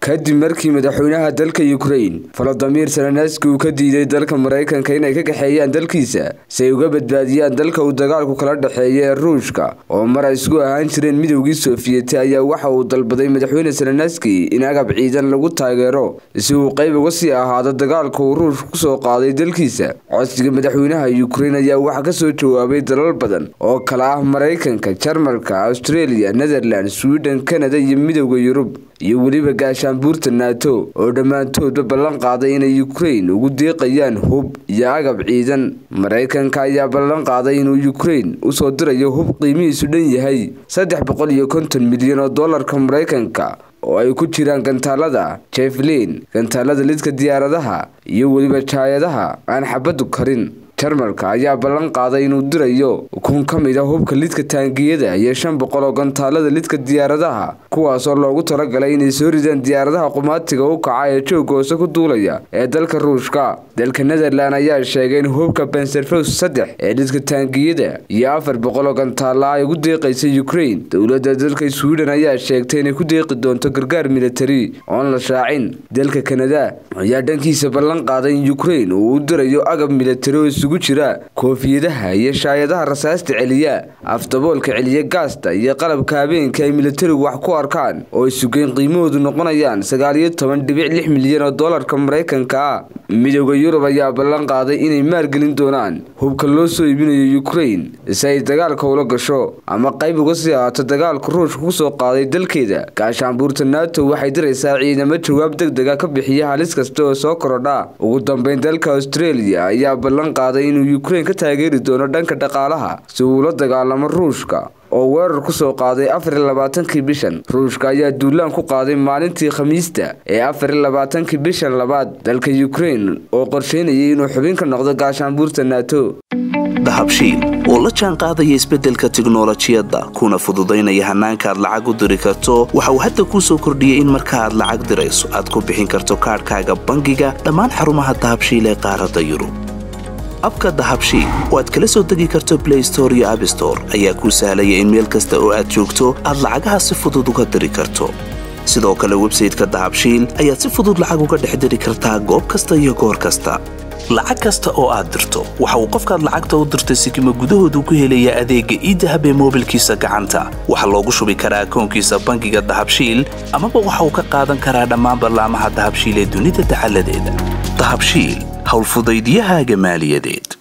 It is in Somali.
kadib markii madaxweynaha dalka ukrain volodimir zelenski uu ka diiday dalka maraykanka inay ka kaxeeyaan dalkiisa si ay uga badbaadiyaan dalka uu dagaalku kala dhexeeya ee ruushka oo mar ay isku ahaan jireen midowgii soofiyeti ayaa waxa uu dalbaday madaxweyne zelenski in agab ciidan lagu taageero si uu qayb uga sii ahaado dagaalka uu ruushka kusoo qaaday dalkiisa codsiga madaxweynaha ukrain ayaa waxaa kasoo jawaabay dalal badan oo kala ah maraykanka jarmalka australia netherland sweden kanada iyo midowda yurub iyo weliba gaashaanbuurta nato oo dhammaantoodba ballan qaaday inay ukrain ugu deeqayaan hub iyo agab ciidan maraykanka ayaa ballan qaaday inuu ukrain usoo dirayo hub qiimihiisu dhan yahay saddex boqol iyo konton milyan oo dollarka maraykanka oo ay ku jiraan gantaalada jeflin gantaalada lidka diyaaradaha iyo weliba jaayadaha aan xabaddu karin jarmalka ayaa ballan qaaday inuu dirayo kun ka mid a hubka lidka taangiyada iyo shan boqol oo gantaalada lidka diyaaradaha kuwaasoo loogu talagalay inay soo ridaan diyaaradaha qumaatiga u kaca ee joogga hoose ku duulaya ee dalka ruushka dalka netherland ayaa sheegay in hubka benserfos saddex ee lidka taangiyada iyo afar boqol oo gantaala ay ugu deeqaysa ukrain dowladda dalka sweden ayaa sheegtay inay ku deeqi doonto gargaar militari oon la shaacin dalka kanada ayaa dhankiisa ballan qaaday in ukrain uu u dirayo agab militari oo isugu jira koofiyadaha iyo shaayadaha rasaasta celiya afdaboolka celiya gaasta iyo qalabka habeenka ay militarigu wax ku arkaan oo isugeyn qiimahoodu noqonayaan sagaal iyo toban dhibic lix milyan oo dollarka maraykanka ah midowda yurub ayaa ballan qaaday inay maalgelin doonaan hubka loo soo iibinayo ukrain si ay dagaalka ula gasho ama qayb uga sii ahaato dagaalka ruushka kusoo qaaday dalkeeda gaashaanbuurta nato waxay diraysaa ciidamo jawaab deg dega ka bixiya halis kasta oo soo korodha ugu dambeyn dalka australia ayaa ballan qaaday inuu ukrain ka taageeri doono dhanka dhaqaalaha si uu la dagaalamo ruushka oo weerar kusoo qaaday afar iyo labaatankii bishan ruushka ayaa duulaan ku qaaday maalintii khamiista ee afar iyo labaatankii bishan labaad dalka ukrain oo qorsheynayay inuu xubin ka noqdo gaashaanbuurta nato dahabshiil oo la jaan qaadaya isbeddelka tiknolojiyadda kuna fududaynaya hannaanka aad lacag u diri karto waxa uu hadda kuu soo kordhiyey in marka aad lacag dirayso aad ku bixin karto kaadhkaaga bangiga dhammaan xarumaha dahabshiil ee qaaradda yurub abka dahabshiil oo aad kala soo degi karto blay store iyo abstore ayaa kuu sahlaya in meel kasta oo aad joogto aad lacagaha si fudud uga diri karto sidoo kale websayteka dahabshiil ayaad si fudud lacag uga dhex diri kartaa goob kasta iyo goor kasta lacag kasta oo aad dirto waxa uu qofkaad lacagta u dirtay sikima gudahoodu ku helayaa adeegga iidahab ee moobilkiisa gacanta waxaa loogu shubi karaa akoonkiisa bangiga dahabshiil amaba waxa uu ka qaadan karaa dhammaan ballaamaha dahabshiil ee dunida dacaladeeda dahabshiil howlfudaydyahaaga maaliyadeed